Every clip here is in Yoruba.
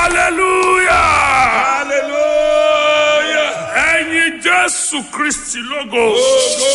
hallelujah Hallelujah. ẹ̀yin jésù kristi lógo Ogo.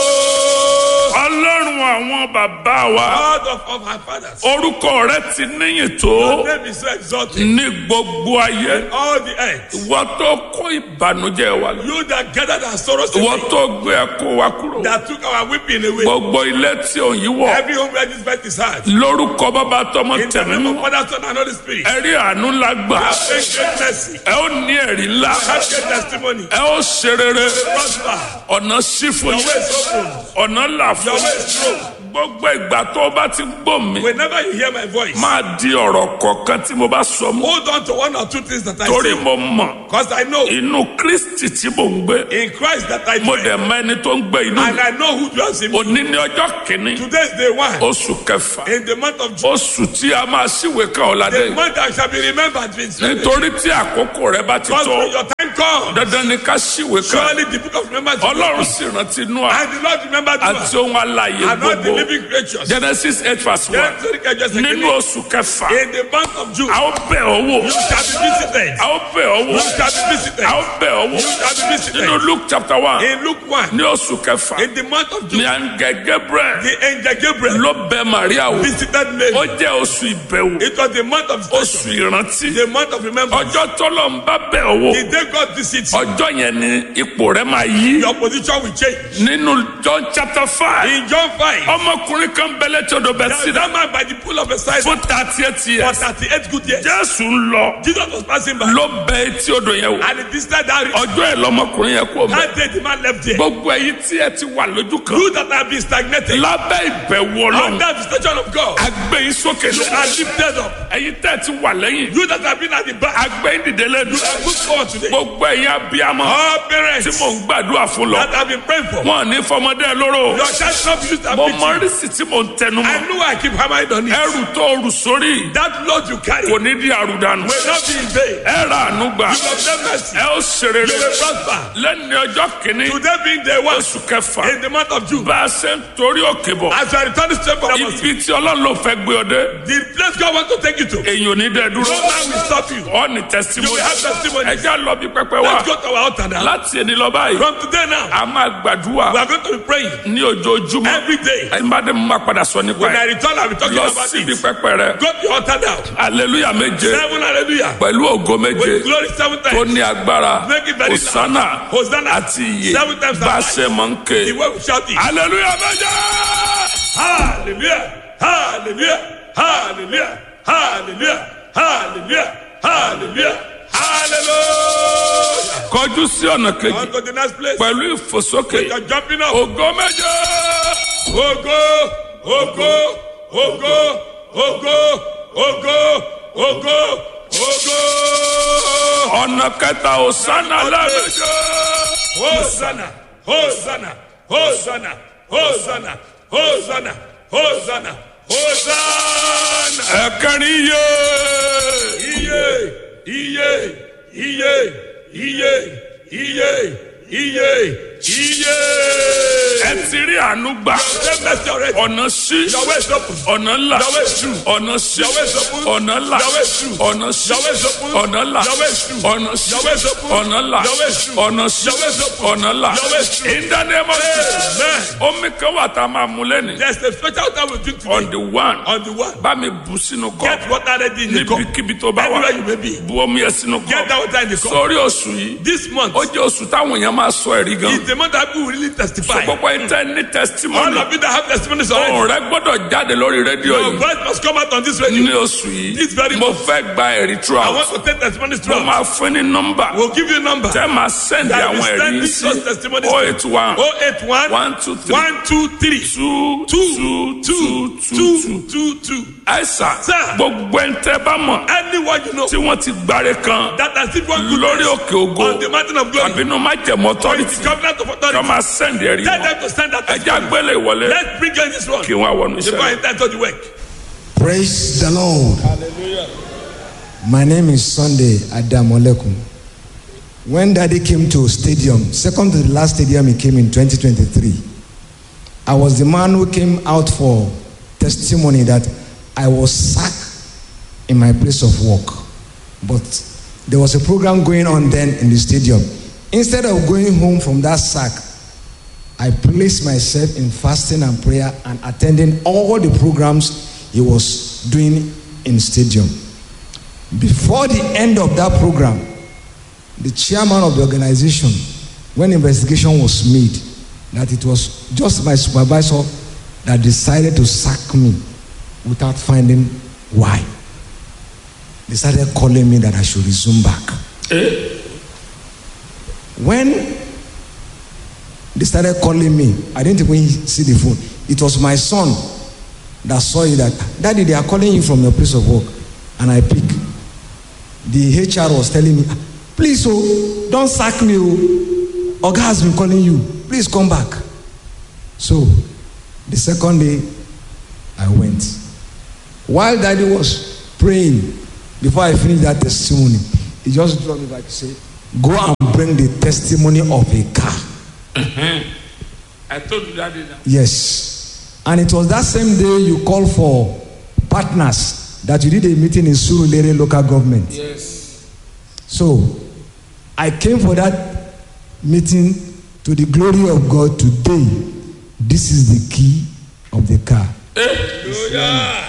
ọlọ́run àwọn bàbá wa God of, of our fathers. orúkọ rẹ ti níyìn tó Your name is so exalted. ní gbogbo ayé All the earth. ìwọ tó kó ìbànújẹ́ wa lọ You that gathered our sorrows ìwọ away. tó gbé ẹkún wa kúrò That took our weeping away. gbogbo ilé tí òun yìí wọ Every home where this birth is hard. lórúkọ bàbá tọmọ In the tẹmí name mú of Father, Son, and Holy Spirit. ẹrí àánú ńlá gbà Have great mercy. ẹ ó ní ẹrí ńlá Have great testimony. ẹ ó ṣe rere Prosper. ọ̀nà sí fún Your yín way is open. ọ̀nà là Your fún way yín is true. gbogbo ìgbà tó o bá ti gbọ́ mi Whenever you hear my voice, máa di ọ̀rọ̀ kọ̀ọ̀kan tí mo bá sọ mú hold on to one or two things that I torí say. mo mọ̀ Because I know inú kristi tí mo ń gbé in Christ that I mo dwell. dẹ̀ mọ ẹni tó ń gbé inú And mi I know who dwells in me. òní ní ọjọ́ kìíní Today is day one. oṣù kẹfà In the month of June. oṣù tí a máa ṣíwèé kan ọ̀làdé The yìí month that shall be remembered. Vince. nítorí tí àkókò rẹ bá ti Because tó when your time comes, dandan ni ká ṣíwèé kan surely the book of remembrance will ọlọ́run be sì rántí Nóà And the Lord remembered àti you ohun alààyè and not the gbogbo living creatures. genesis eight verse one Yes, sorry, can I just say nínú again? oṣù kẹfà In the month of June, a ó bẹ̀ ọ́ wò you shall be visited. a ó bẹ̀ ọ́ wò You shall be visited. a ó bẹ̀ ọ́ wò You shall be visited. nínú luke chapter one In Luke 1, ní oṣù kẹfà in the month of ní June, àǹgẹ̀ gabriel the angel Gabriel ló bẹ̀ maria wò visited ó Mary. jẹ́ oṣù ìbẹ̀wò It was the month of oṣù station, ìrántí the month of remembrance. ọjọ́ tọ́lọ̀ ń bá bẹ̀ ọ́ wò The day God visits you, ọjọ́ yẹn ni ipò rẹ máa yí your position will change. nínú john chapter five In John 5, ọmọkùnrin kan bẹ̀lẹ̀ tí odò bẹ̀ there sí was that man by the pool of Bethesda fún thirty eight for years 38 good years. jésù ń lọ Jesus was passing by ló bẹ etí odò yẹn wò and he visited that region. ọjọ́ ẹ̀ lọmọkùnrin yẹn kú ọmọ That day the man left there. gbogbo ẹ̀yin tí ẹ ti wà lójú kan You that have been stagnated lábẹ́ ìbẹ̀wò ọlọ́run under the station of God agbẹ́yìn sókè you lọ are lifted up. ẹ̀yin tẹ́ ẹ ti wà lẹ́yìn You that have been at the back agbẹ́yìn dìde lẹ́nu you are good forward today. gbogbo ẹ̀yin abiyamọ All tí parents mò ń gbàdúrà fún lọ that have been praying for wọn ò ní fọmọdé ẹ lóró your child not used to mo have mọ been rísì tí mò ń tẹnu mọ́ I know I keep hammering on it. ẹrù tó rù sórí That load you carry kò will ní di àrùdànù not be in vain. ẹ ra àánú gbà You will obtain mercy. ẹ ó ṣeré You will prosper. lẹ́ni ọjọ́ kìíní Today being day one oṣù kẹfà in the month of June. bá a ṣe ń torí òkè bọ̀ As you are returning straight from Damascus, ibi tí ọlọ́run ló fẹ́ gbé ọ dé the place God wants to take you to, èyàn ò ní dẹ no dúró man will stop you. ọ ní You testimony will have testimony. ẹjá lọ bí pẹpẹ wá Let's go to our altar now. láti ẹni lọ báyìí From today now, a máa gbàdúrà we are going to be praying ní ojoojúmọ́ every day. ẹni bá dé mo máa padà sọ nípa When I ẹ return, I'll be talking lọ about síbi it. pẹpẹ rẹ Go to your altar now. aleluya méje Seven hallelujah. pẹ̀lú ògo méje With glory seven tó times. ní agbára Make it very loud. hosanna Hosanna. àti iye Seven times bá a alive. ṣe mọ̀ ń ké The way we shout it. aleluya méje. Hallelujah. Hallelujah. Hallelujah. Hallelujah. Hallelujah. Hallelujah. Hallelujah. kọjú sí ọ̀nà kejì On to the next place. pẹ̀lú ìfòsókè You're jumping up. ògo méje. Ogo, ogo, ogo, ogo, ogo, ogo, ogo. ọ̀nà kẹta hosanna lẹ́ẹ̀mejì. Hosanna, Hosanna, Hosanna, Hosanna, Hosanna, Hosanna, Hosanna. ẹ̀kẹrin yé. Iye, iye, iye, iye, iye, iye, iye. ẹ ti rí àánú gbà. Say mercy already. ọ̀nà sí. Your way is open. ọ̀nà là. Your way is true. ọ̀nà sí. Your way is open. ọ̀nà là. Your way is true. ọ̀nà sí. Your way is open. ọ̀nà là. Your way is true. ọ̀nà sí. Your way is open. ọ̀nà là. Your way is true. ọ̀nà sí. Your way is open. ọ̀nà là. Your way is true. in the name of Jesus. Amen. omi kan wà tá a máa mu lẹ́nu. There's a special time we drink on today. the one. On the one. bá mi bù sínú kọ́. Get water ready in the cup. níbikíbi tó bá wà. Anywhere you may be. bu omi yẹn sínú Get kọ́. that water in the cup. sórí oṣù yìí. This month ó jẹ́ oṣù táwọn èèyàn máa sọ ẹ̀rí gan. is the month that people will really testify. gbogbo ẹni tẹ́ ní All testimony. of you that have testimonies already. ohùn rẹ gbọ́dọ̀ jáde lórí rédíò Your yìí. voice must come out on this radio. ní oṣù yìí. This very mo month. fẹ́ gba ẹ̀rí I throughout. want to take testimonies mo throughout. máa fún ní nọ́mbà. We'll give you a number. tẹ́ máa sẹ́ndì That àwọn will ẹ̀rí send yìí these those sí. testimonies. o eight one 081 one two three 123 two two two two two. 222. àìsàn Sir. gbogbo ẹni tẹ́ bá mọ̀ Anyone you know tí wọ́n ti gbáre kan that has seen one good lórí òkè ògo on the mountain of glory. àbínú májẹ̀mọ́ Or in authority the covenant of kí authority. wọ́n máa sẹ́ndì ẹ̀rí Tell wọn. them to send that ẹja testimony. gbélé ìwọlé Let's bring in this one. kí wọ́n wọnú Before I iṣẹ́. enter to the work. Praise the Lord. My name is Sunday Adamolekun. When Daddy came to stadium, second to the last stadium he came in 2023, I was the man who came out for testimony that I was sacked in my place of work. but there was a program going on then in the stadium. Instead of going home from that sack, I placed myself in fasting and prayer and attending all the programs he was doing in stadium. Before the end of that program, the chairman of the organization, when investigation was made, that it was just my supervisor that decided to sack me without finding why. They started calling me that I should resume back. When they started calling me, I didn't even see the phone. It was my son that saw it that, Daddy, they are calling you from your place of work. And I pick. The HR was telling me, please, oh, don't sack me. Oh. Oga has been calling you. Please come back. So, the second day, I went. While daddy was praying, before I finished that testimony, he just dropped me back to say, Go and bring the testimony of a car. I told you that day now. Yes. And it was that same day you called for partners that you did a meeting in Surulere local government. Yes. So I came for that meeting to the glory of God today. This is the key of the car. hallelujah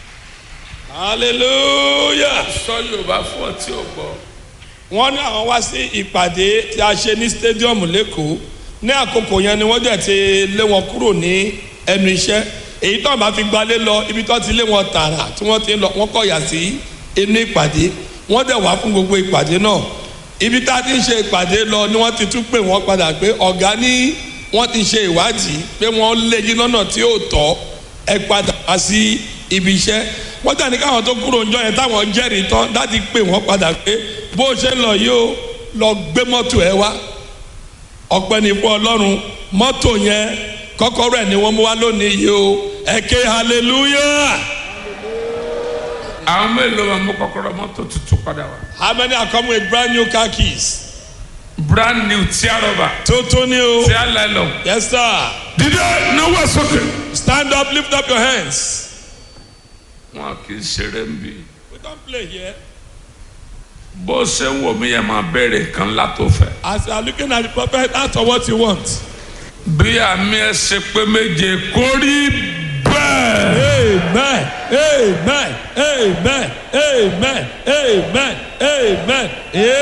hallelujah. sọ yorùbá fún ọ tí o gbọ́. wọ́n ní àwọn wá sí ìpàdé tí a ṣe ní stadium lẹ́kọ̀ọ́ ní àkókò yẹn ni wọ́n dẹ̀ ti lé wọn kúrò ní ẹnu iṣẹ́ èyí tó bá fi gbalé lọ ibi tó ti lé wọn tààrà tí wọ́n ti lọ wọ́n kọ̀yà sí inú ìpàdé wọ́n dẹ̀ wá fún gbogbo ìpàdé náà ibi tá a ti ń ṣe ìpàdé lọ ni wọ́n ti tún pè wọ́n padà pé ọ̀gá ní wọ́n ti ṣe ìwádìí pé wọ́n lé yín lọ́nà tí ò tọ́ ẹ padà wá sí ibi iṣẹ́ wọ́n dẹ̀ ní káwọn tó kúrò ńjọ́ yẹn táwọn jẹ́rìí tán láti pè wọ́n padà pé bó o ṣe ń lọ yìí o lọ gbé mọ́tò ẹ wá ọpẹ́ ní fún ọlọ́run mọ́tò yẹn kọ́kọ́rọ́ ẹ̀ ni wọ́n mú wá lónìí yìí o ẹ ké hallelujah àwọn mélòó máa mú kọ́kọ́rọ́ mọ́tò tuntun padà wá. how many are coming with brand new car keys brand new tí a rọba tuntun ni o tí a lẹ́lọ. yes sir dídé náwó sókè. stand up lift up your hands wọn kì í ṣeré ń bí. we don play here bó ṣe ń wò mí yẹn máa bẹ̀rẹ̀ kan látò fẹ́. as you are looking at the prophet ask for what you want bí àmì ẹ ṣe pé méje kó rí bẹ́ẹ̀. amen amen amen amen amen amen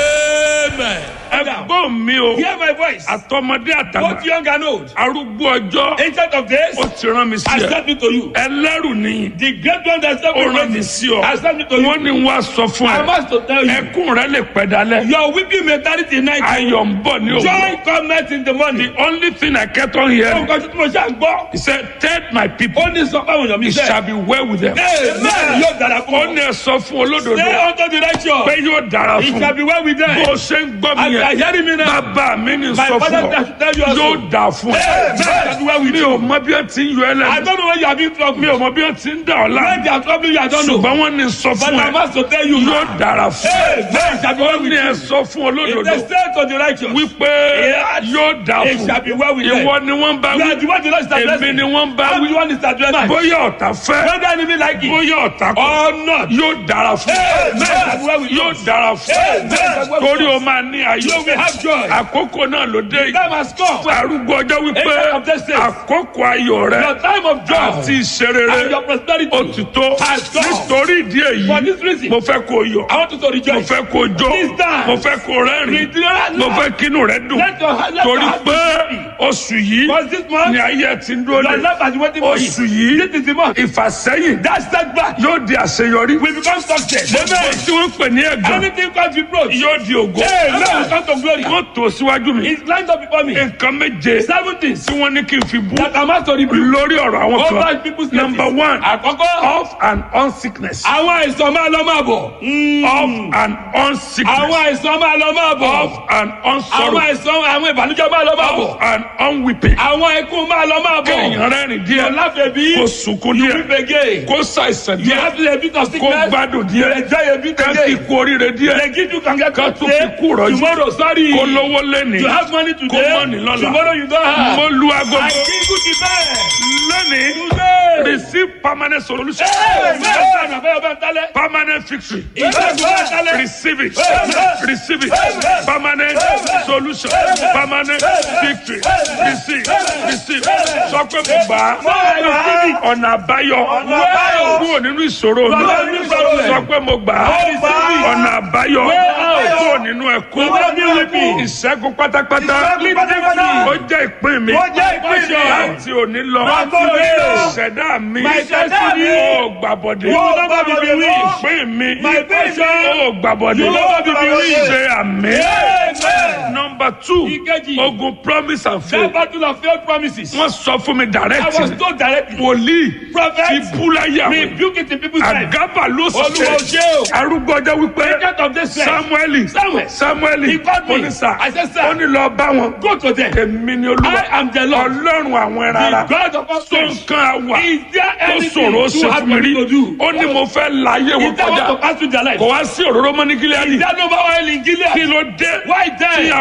amen. ẹgbọ́n mi o hear my voice àtọmọdé àtàgbà both young and old arúgbó ọjọ́ ancient of days ó ti rán mi sí I ẹ send me to you ẹlẹ́rù nìyí the great one that sent ó me rán mi ready sí ọ I send me to you wọ́n ní wọ́n á sọ fún I ẹ must to tell you ẹkún rẹ lè pẹ́ dalẹ̀ your weeping mentality night ayọ̀ ń bọ̀ ní òwúrọ̀ joy come out in the morning. the only thing I kept on hearing nǹkan tí mo ṣe à ń gbọ́ he said tell my people ó ní sọ fáwọn èèyàn mi it sẹ́ shall be well with them amen yóò dára fún ó ọ ní ẹ sọ fún olódodo stay unto the righteous pé yóò dára it fún shall be well with them bó ṣe ń gbọ́ mi as you are yẹn hearing me now bàbá mi ní my sọ father fún ọ tell you also yóò dà fún amen it shall be well ọ with mi you ò mọ bí ẹ ti ń yọ ẹ I lẹ́nu don't know when you have been trouble mi ò mọ bí ẹ ti ń dà ọ́ when láàmú they are troubling you I don't know ṣùgbọ́n wọ́n ní sọ but fún I ẹ must to tell you yóò dára fún ẹ amen it shall be well ó with ní ẹ you sọ fún if olódodo they stay unto the righteous wípé Yes. yóò dà it fún shall be well with them ìwọ ni wọ́n bá you wí are the one the Lord is èmi addressing ni wọ́n bá how wí do you want to address bóyá ọ̀tá fẹ́ whether enemy like it bóyá ọ̀tá kọ̀ or not yóò dára fún Amen. yóò dára fún Amen. torí o máa ní ayọ̀ You will have joy. àkókò náà ló dé yìí time has come arúgbó ọjọ́ wípé Amen of this day. àkókò ayọ̀ rẹ your time of joy àti ìṣerere and your prosperity ó ti tó has come. nítorí ìdí èyí For this reason, mo fẹ́ kó o yọ̀ I want you to mo rejoice. fẹ́ kó o jó This time, mo fẹ́ kó o rẹ́rìn Rejoice. mo fẹ́ kínú rẹ dùn Let your heart- let torí your heart pé be happy. oṣù yìí Because this month, ni ayé ti ń dúró your de life has been waiting for oṣù you. yìí This is the month. ìfàsẹ́yìn That setback yóò di àṣeyọrí will become success. gbogbo Amen. tí wọ́n ń pè ní ẹ̀gàn Anything comes with growth. yóò di ògo Amen. will come to glory. wọ́n tó síwájú mi It's lined up before me. nǹkan méje Seven things tí wọ́n ní kí n fi bú that I'm asked to rebuke. lórí ọ̀rọ̀ àwọn Over kan people's number cases. one Àkọ́kọ́, off and on sickness àwọn àìsàn máa lọ máa bọ̀. off and on sickness Àwọn àìsàn máa lọ máa bọ̀. off and on Àwọn sorrow àìsàn àwọn ìbànújẹ́ máa lọ máa bọ̀. off and on weeping Àwọn ikú máa lọ máa bọ̀. kéèyàn rẹ́rìn díẹ̀ Láfẹ̀bí, kó sunkún you díẹ̀ weep again. kó ṣàìsàn You díẹ̀ have to a bit of kó sickness. gbádùn You díẹ̀ enjoy a bit ká again. kíkú oríire díẹ̀ They give you can get ká tún fi kú rọ́jú Tomorrow, sorry. kó lówó lẹ́nìí You have money today. kó mọ́ni lọ́la Tomorrow you don't have. mo lu agogo I give you the best. lónìí Today. receive permanent solution permanent victory receive it receive it permanent solution permanent victory receive receive sọ pé mo gbà á ọ̀nà àbáyọ kúrò nínú ìṣòro mi sọ pé mo gbà á ọ̀nà àbáyọ kúrò nínú ẹ̀kọ́ ìṣẹ́gun pátápátá ó jẹ́ ìpín mi láti òní lọ ìṣẹ̀dá mi ó gbàbọ̀dé ìpín mi ó gbàbọ̀dé ṣe àmì. nọmba two Ìkejì. ogun promise and That faith battle of failed promises. wọ́n sọ fún mi I direct was told directly. wòlíì Prophet. ti búláyà Rebuke it in people's lives. àgábà ló Olúwa ṣe ṣe o. arúgbó ọjọ́ wípé Agent of this sex. samueli Samuel. samueli He called me. onísà I said, sir. ó ní lọ bá wọn Go to them. èmi ni olúwa I am the Lord. ọlọ́run àwọn ẹran ara The God of all tó flesh. nǹkan àwà Is there tó anything ṣòro too ṣe hard fún mi for rí me to do? ó ní mo fẹ́ láyé wọn Is there want to kọjá pass through their life? kò wá sí òróró mọ́ ní gíláàdì Is there no power in Gilead? kí ló dé Why then? tí